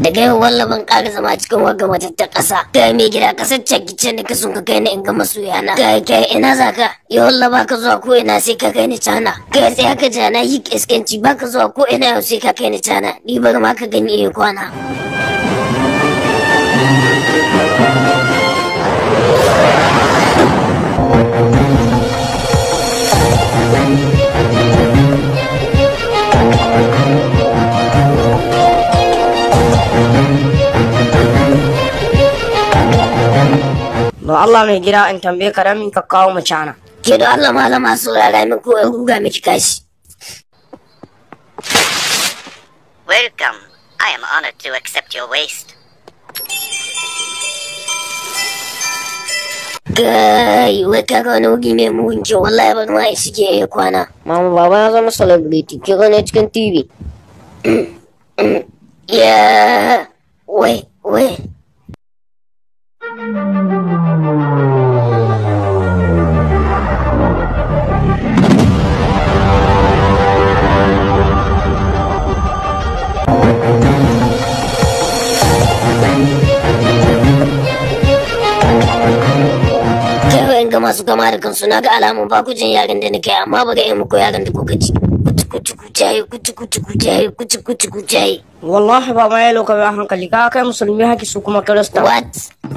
daga yau walla ban ƙara zama cikin wagga matattar ƙasa ga mai gida ƙasar cakice ne ka sun ka kai ni in ga masoyana ga kai ina za ka ya walla ba ka zuwa ko ina sai ka kai ni cana ga sai haka jana yi iskanci ba ka zuwa ko ina yau sai ka kai ni cana ni bar ma ka gani iya kwana. Don Allah mai gida in tambaye ka ramin ka kawo mu cana. Ke da Allah malama saurara min ko ya ruga miki kashi. Welcome. I am honored to accept your waste. Kai, wai ka ga wani wugi mai muhunci wallahi ban ma isi ke iya kwana. Mama baba ya zama celebrity ki gane cikin TV. Ya, wai, wai. Kai ga masu gama da kansu na ga alamun ba ku jin yaren da nake amma ba ga yi muku yaren da kuka ji. Kuci kuci kucaye kuci kuci kucaye kuci kuci kucaye. Wallahi baba ya loka mai hankali ka kai musulmi haki su kuma kirista. What?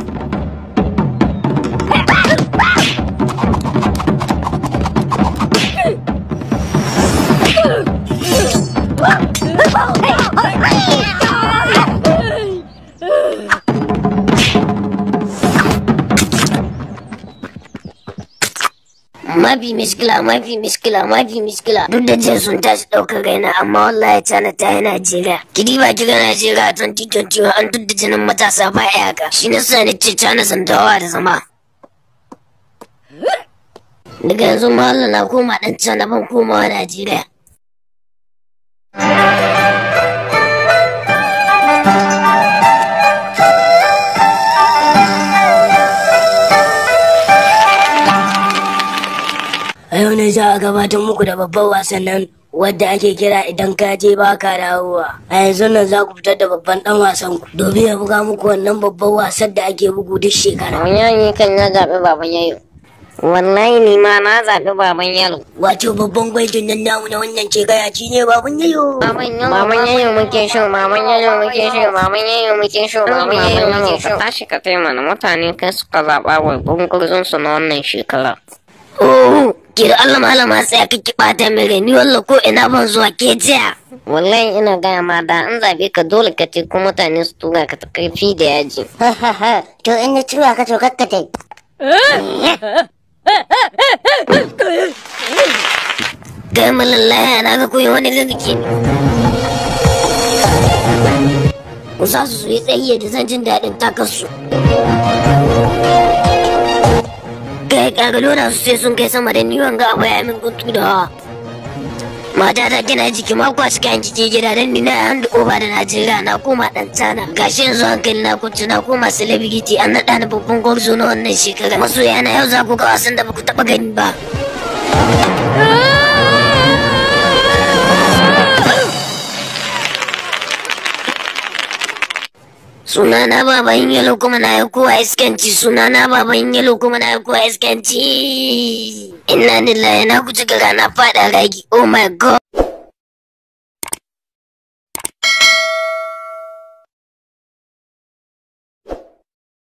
mafi miskila mafi miskila mafi miskila duk da jin sun tashi ɗaukar raina amma wallahi cana ta yi najeriya kidi ba kiga najeriya 2021 an duk da jinin matasa ba ya haka shi na sa ni ce cana zantawa da zama daga yanzu mahalla na koma ɗan cana ban komawa najeriya A yau ne za a gabatar muku da babban wasan nan wadda ake kira idan ka je ba ka dawowa. A yanzu nan za ku fitar da babban dan wasan ku domin ya buga muku wannan babban wasan da ake bugu duk shekara. yayi kan ya zaɓi baban yayo wallahi ni ma na zaɓi baban yalo Wato babban gwaitin nan namu na wannan shekara shi ne baban yayo. Maman yayo muke so, maman yayo muke so, maman yayo muke so, maman yayo muke so. Ka tashi ka taimana mutane kai suka zaɓa wa gungurzun su na wannan shekara. Oh, ki da Allah malama sai ka ki ɓata min rai, ni wallah ko ina ban zuwa ke jiya. Wallahi ina gaya ma da an zaɓe ka dole ka ce ko mutane su tura ka ta karfi da yaji. To in na tura ka to kakkatai. Ga malallaya na ga koyi wani gaggake ne. Ku sa su su yi tsayiya da zan jin daɗin takarsu. Kai ƙagalo na su sai sun kai sama da ni wanga abu ya min guntu da hawa. Mata ta gina jiki ma kwa cikin jiki gida don ni na handu oba da Najeriya na koma ɗan tana. Gashi yanzu hankali na kunci na koma celebrity an naɗa ni babban gwarzo na wannan shekara. Masoya na yau za ku ga wasan da ba ku taɓa gani ba. Sunana baban yalo kuma na yi kowa iskanci sunana baban yalo kuma na yi kowa iskanci. Inna lillahi na guji gara na fada ragi. Oh my god.